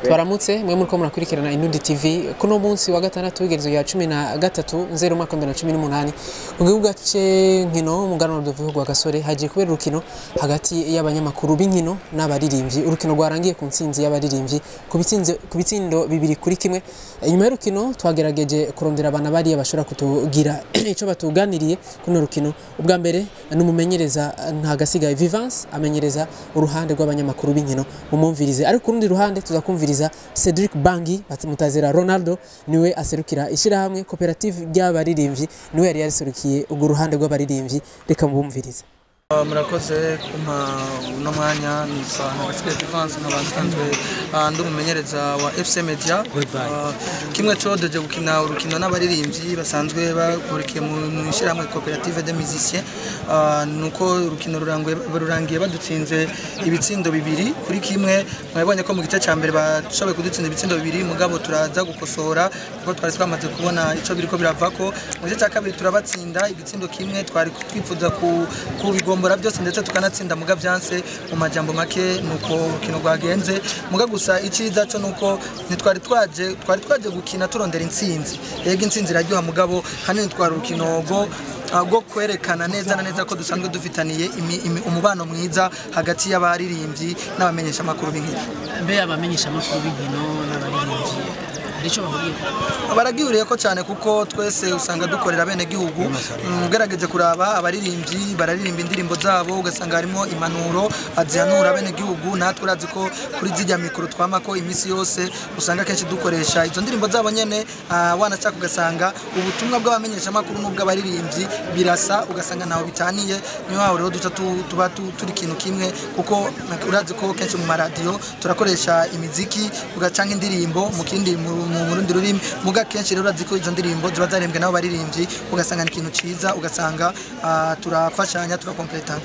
twaramutse mwe muri ko murakurikirana Inudi TV kuno munsi wa gatandatu w'igerezo ya cumi na gatatu nzero umwaka wa bibiri na cumi n'umunani mu gihugu ce nkino umuganwa rwa gasore hagiye kubera urukino hagati y'abanyamakuru b'inkino n'abaririmbyi urukino rwarangiye ku ntsinzi y'abaririmbyi ku bitsinze- ku bitsindo bibiri kuri kimwe inyuma y'urukino twagerageje kurondera abana bariya bashobora kutugira icyo batuganiriye kuno rukino ubwa mbere ni umumenyereza ntagasigaye Vivance amenyereza uruhande rw'abanyamakuru b'inkino mumumvirize ariko ku rundi ruhande tuzakumviriza Cedric Bangi mutazera Ronaldo niwe aserukira ishyirahamwe koperative ry'abaririmbyi niwe yari yaserukiye urwo ruhande rw'abaririmbyi reka mubumvirize Uh, murakoze kumpa uno mwanya nisa nagasigaye Divance nkaba nsanzwe uh, ndi umumenyereza wa FC Media Uh, kimwe codeje gukina urukino n'abaririmbyi basanzwe bakurikiye mu mu ishyirahamwe koperative de musiciens Uh, nuko urukino rurangiye rurangiye badutsinze ibitsindo bibiri kuri kimwe mwabonye ko mu gice cya mbere bashoboye kudutsinda ibitsindo bibiri mugabo turaza gukosora kuko twari twamaze kubona ico biriko biravako mu gice cya kabiri turabatsinda igitsindo kimwe twari twifuza ku- kubigombora byose ndetse tukanatsinda muga vyanse mu majambo make nuko urukino rwagenze muga gusa iciza cyo nuko ntitwari twaje twari twaje gukina turondera intsinzi yego intsinzi iraryoha mugabo hanini twari urukino rwo ah, rwo kwerekana neza na neza ko dusanzwe dufitaniye imi- imi- umubano mwiza hagati y'abaririmbyi n'abamenyesha amakuru b'inkino mbe abamenyesha amakuru b'inkino n'abaririmbyi hari icyo bahuriye baragihuriye ko cyane kuko twese usanga dukorera bene gihugu Mm, ugerageje kuraba abaririmbyi bararirimba indirimbo zabo ugasanga harimo impanuro azihanura bene gihugu natwe urazi ko kuri zijya mikoro twamako iminsi yose usanga kenshi dukoresha izo ndirimbo zabo nyene ah, wanashaka ugasanga ubutumwa bw'abamenyesha amakuru n'ubw'abaririmbyi birasa ugasanga ntaho bitaniye niyo hawe rero duca tu- tuba tu- turi ikintu kimwe kuko urazi ko kenshi mu maradiyo turakoresha imiziki ugacanga indirimbo mu kindi mu mu- mu rundi rurimi muga kenshi rero urazi ko izo ndirimbo ziba zarembwe n'abo baririmbyi ugasanga ni ikintu ciza ugasanga ah, turafashanya turakompletana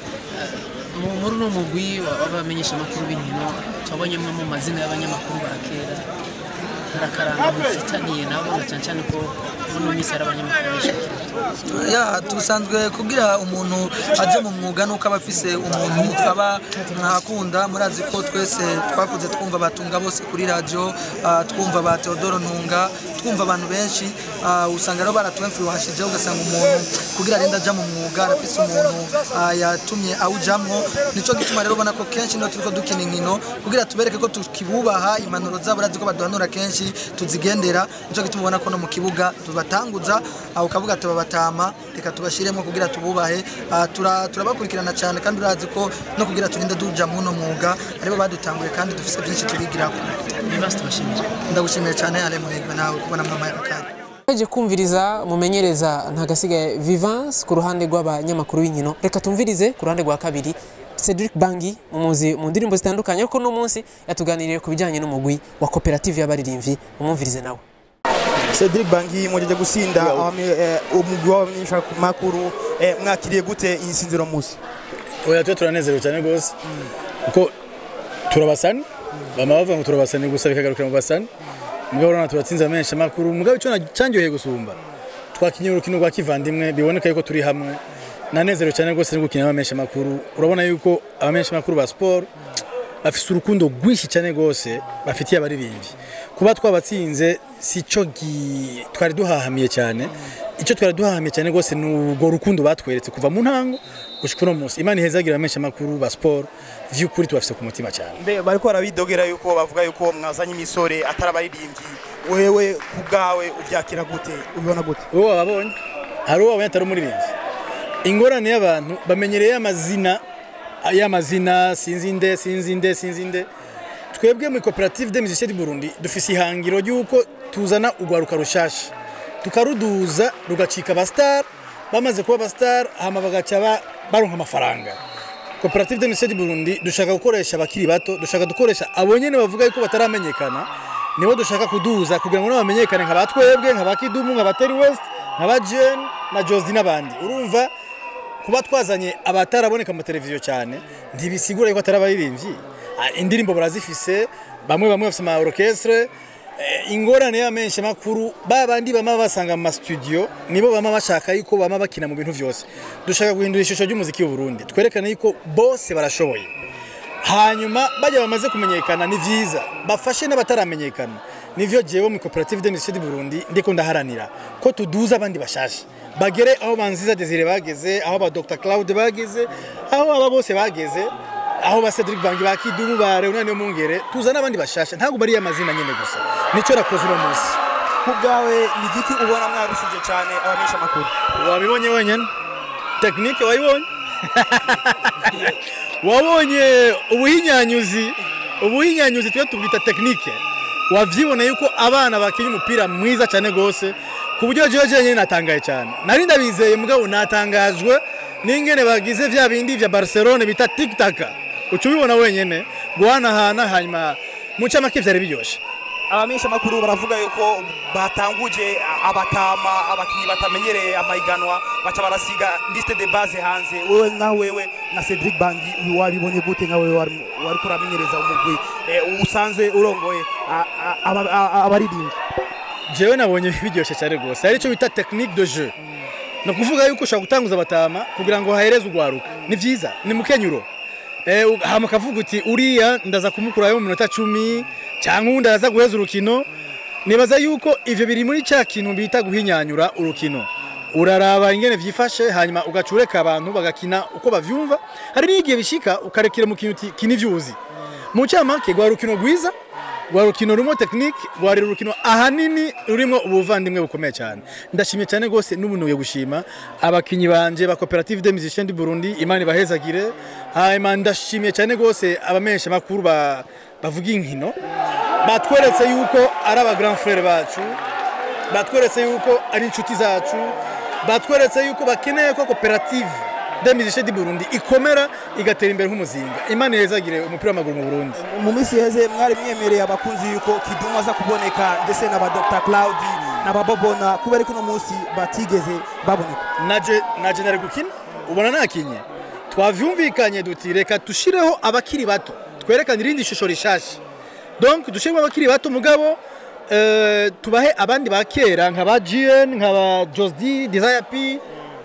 Mu- muri uno mugwi wa- w'abamenyesha amakuru b'inkino twabonyemo mu mazina y'abanyamakuru ba kera harakaranga mufitaniye nabo na cyane cyane ko uno minsi hari abanyamakuru benshi ya dusanzwe kugira umuntu aje mu mwuga nuko aba afise umuntu aba mwakunda murazi ko twese twakuze twumva batunga bose kuri radio ah, twumva ba Theodoro Ntunga twumva abantu benshi ah, usanga rero baratwemfluwashije ugasanga umuntu kugira arenda aja mu mwuga arafise umuntu ah, yatumye awujamwo nico gituma rero ubona ko kenshi no turiko dukina inkino kugira tubereke ko tukibubaha impanuro zabo urazi ko baduhanura kenshi tuzigendera nico gituma ubona ko no mu kibuga tubatanguza aho ukavuga tubabatama reka tubashiremo kugira tububahe Ah, tura- turabakurikirana cyane kandi urazi ko no kugira turinde duja muno mwuga aribo badutanguye kandi dufise byinshi tubigirako Vivance tubashimira ndagushimiye cyane ale muhirwe nawe kubona mama yakanya Twaje kumviriza umumenyereza ntagasigaye Vivance ku ruhande rw'abanyamakuru b'inkino reka tumvirize ku ruhande rwa kabiri Cedric Bangi umuzi mu ndirimbo zitandukanye ariko no munsi yatuganiriye ku bijyanye n'umugwi wa koperative y'abaririmbyi umumvirize nawe Cedric Bangi mwajeje gusinda abame- eh, umugwi w'abamenyesha makuru eh, mwakiriye gute iyi sinziro musi oya twe turanezerewe cyane rwose kuko turabasani bama bavuga ngo turabasani gusa bikagarukira mu basani mugabo urabona turatsinze amenshi amakuru mugabo icyo na- cyanyoheye gusumba twakinye urukino rwa kivandimwe biboneka yuko turi hamwe nanezerewe cyane rwose no gukina n'abamenshi amakuru urabona yuko abamenshi amakuru ba siporo bafite urukundo rwinshi cyane rwose bafitiye abaririmbyi kuba twabatsinze si cyo gi- twari duhahamiye cyane icyo twari duhahamiye cyane rwose ni urwo rukundo batweretse kuva mu ntango gushika uno munsi imana ihezagira abamenshi amakuru ba siporo vy'ukuri tubafise ku mutima cyane mbe bariko barabidogera yuko bavuga yuko mwazanye imisore atari abaririmbyi wewe ku bwawe ubyakira gute ubibona gute wowe wababonye hari uwo wabonye atari umuririmbyi ingorane y'abantu bamenyereye amazina y'amazina sinzi nde sinzi nde sinzi nde twebwe muri koperative de musiciens du Burundi dufise ihangiro ry'uko tuzana urwaruka rushasha tukaruduza rugacika abastar bamaze kuba abastar hama bagaca ba- baronka amafaranga koperative de musiciens du Burundi dushaka gukoresha abakiri bato dushaka dukoresha abo nyene bavuga yuko bataramenyekana nibo dushaka kuduza kugira ngo nabo bamenyekane nka batwebwe nka bakidumu nka bateri west nka ba Jen na Josie n'abandi urumva kuba twazanye abataraboneka mu televiziyo cyane ntibisigura yuko atari abaririmbyi Ah, indirimbo barazifise bamwe bamwe bafise ama orchestre Eh, ingorane y'amenshi makuru ba bandi bama basanga mu mastudio nibo bama bashaka yuko bama bakina mu bintu vyose dushaka guhindura ishusho ry'umuziki w'u Burundi twerekane yuko bose barashoboye hanyuma bajya bamaze kumenyekana ni vyiza bafashe n'abataramenyekana nivyo jewe mu koperative de musicien du Burundi ndiko ndaharanira ko tuduza abandi bashasha bagere aho banziza Desire bageze aho ba Dr Claude bageze aho aba bose bageze aho ba Cedric Bangi bakidumu ba Leonard Mungere tuzana abandi bashasha ntabwo bari amazina nyene gusa nico nakoze uno munsi ku bwawe ni igiki ubona mwarushije cyane abamenyesha amakuru wabibonye wenyine tekinike wayibonye wabonye ubuhinyanyuzi ubuhinyanyuzi tujya tubwita tekinike wabyiboneye yuko abana bakinnye umupira mwiza cyane rwose ku buryo jewe jenyine natangaye cyane nari ndabizeye mugabo natangajwe n'ingene bagize vya bindi vya barcelone bita tiktaka uca ubibona wenyine guhanahana hanyuma mu ncamake vyari biryoshe abamenyesha amakuru baravuga yuko batanguje abatama abakinnyi batamenyereye amahiganwa baca barasiga liste de base hanze wewe nka wewe na Cedric Bangi uyu wabibonye gute nka wewe wari wari kuramenyereza umugwi eh, usanzwe urongoye a- a- aba- a- abaririmbyi jewe nabonye biryoshye cyane rwose ari cyo bita technique de jeu ni ukuvuga yuko ushobora gutanguza abatama kugira ngo hahereze urwaruka ni byiza ni mukenyuro eh, u- hama ukavuga uti uriya ndaza kumukurayo mu minota cumi cyangwa uwundi araza guheza urukino nibaza yuko ivyo biri muri cya kintu bita guhinyanyura urukino uraraba ingene vyifashe hanyuma ugacureka abantu bagakina uko bavyumva hari n'igihe bishika ukarekera mu kintu uti kini vyuzi mu ncamake rwa rukino rwiza rwa rukino rurimo tekinike rwari urukino ahanini rurimo ubuvandimwe bukomeye cyane ndashimye cyane rwose n'ubunuye gushima abakinnyi banje ba koperative de musiciens du Burundi imana ibahezagire hanyuma ndashimiye cyane rwose abamenyesha makuru ba bavuga inkino batweretse yuko ari aba grand frère bacu batweretse yuko ari inshuti zacu batweretse yuko bakeneye ko koperative de musiciens du Burundi ikomera igatera imbere nk'umuzinga imana ihezagire umupira w'amaguru mu Burundi mu minsi iheze mwari mwemereye abakunzi yuko Kidumu aza kuboneka ndetse na ba Dr Claudi na ba Bobona kubera ko uno munsi batigeze baboneka naje naje nari gukina ubona nakinye twavyumvikanye duti reka tushireho abakiri bato twerekane irindi shusho rishasha donc dushiremo abakiri bato mugabo eh, tubahe abandi ba kera nka ba GN nka ba Josdi Desire P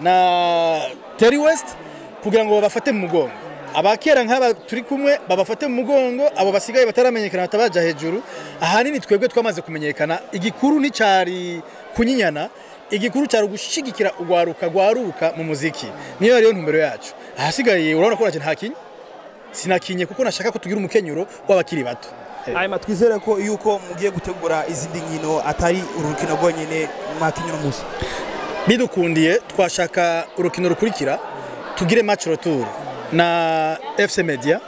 na Terry West kugira ngo babafate mu mugongo abakera nk'aba turi kumwe babafate mu mugongo abo basigaye bataramenyekana batabaja hejuru ahanini twebwe twamaze kumenyekana igikuru nticari kunyinyana igikuru cyari ugushigikira urwaruka rwaruka mu muziki niyo yariyo ntumbero yacu ahasigaye urabona ko nacyo ntakinye sinakinye kuko nashaka ko tugira umukenyuro w'abakiri bato hanyuma twizere ko yuko mugiye gutegura izindi nkino atari urukino rwonyine mwakinnye uno munsi bidukundiye twashaka urukino rukurikira tugire match retour na FC Media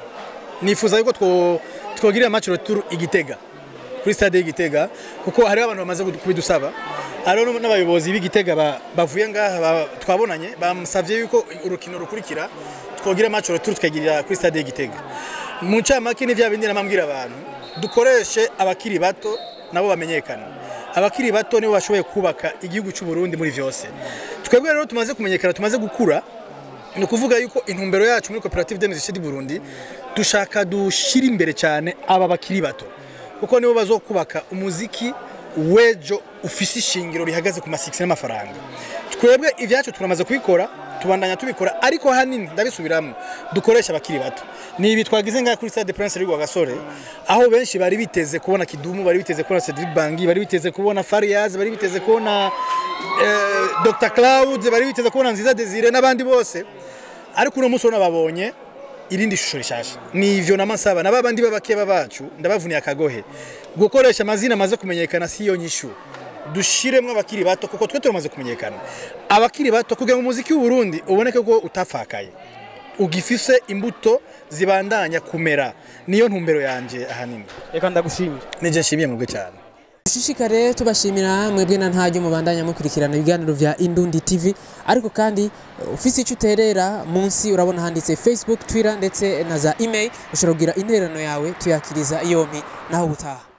nifuza yuko two twogirira match retour igitega kuri stade y'igitega kuko hari abantu bamaze kubidusaba hariho n'abayobozi b'igitega ba- bavuye ngaha ba- twabonanye bamusavye yuko urukino rukurikira twogira match retour tukagirira kuri stade y'igitega mu ncamake ni vya bindi namambwira abantu dukoreshe abakiri bato nabo bamenyekana abakiri bato nibo bashoboye kubaka igihugu cy'u Burundi muri vyose twebwe rero tumaze kumenyekana tumaze gukura ni ukuvuga yuko intumbero yacu muri koperative de musiciens du Burundi dushaka dushira imbere cyane aba bakiri bato kuko nibo bazokubaka umuziki wejo ufise ishingiro rihagaze ku masikisi n'amafaranga twebwe ivyacu turamaze kubikora tubandanya tubikora ariko hanini ndabisubiramo dukoresha abakiri bato ni ibi twagize ngaha kuri stade prince rwa gasore aho benshi bari biteze kubona kidumu bari biteze kubona cedric bangi bari biteze kubona fariaz bari biteze kubona eh, dr cloud bari biteze kubona nziza desire n'abandi bose ariko uno munsi urabona babonye irindi shusho rishasha ni ivyo namasaba na babandi b'abakeba bacu ndabavuniye akagohe gukoresha amazina amaze kumenyekana si yo nyishu dushiremwo abakiri bato kuko twe turamaze kumenyekana abakiri bato kugira ngo umuziki w'u Burundi uboneke ko utafakaye ugifise imbuto zibandanya kumera niyo ntumbero yanje ahanini reka ndagushimira nije nshimiye mwebwe cyane dushishikare tubashimira mwebwe na ntajya mubandanya mukurikirana ibiganiro vya Indundi TV ariko kandi uh, ufise icyo uterera munsi urabona handitse Facebook Twitter ndetse na za email ushobora kugira intererano yawe tuyakiriza yompi naho gutaha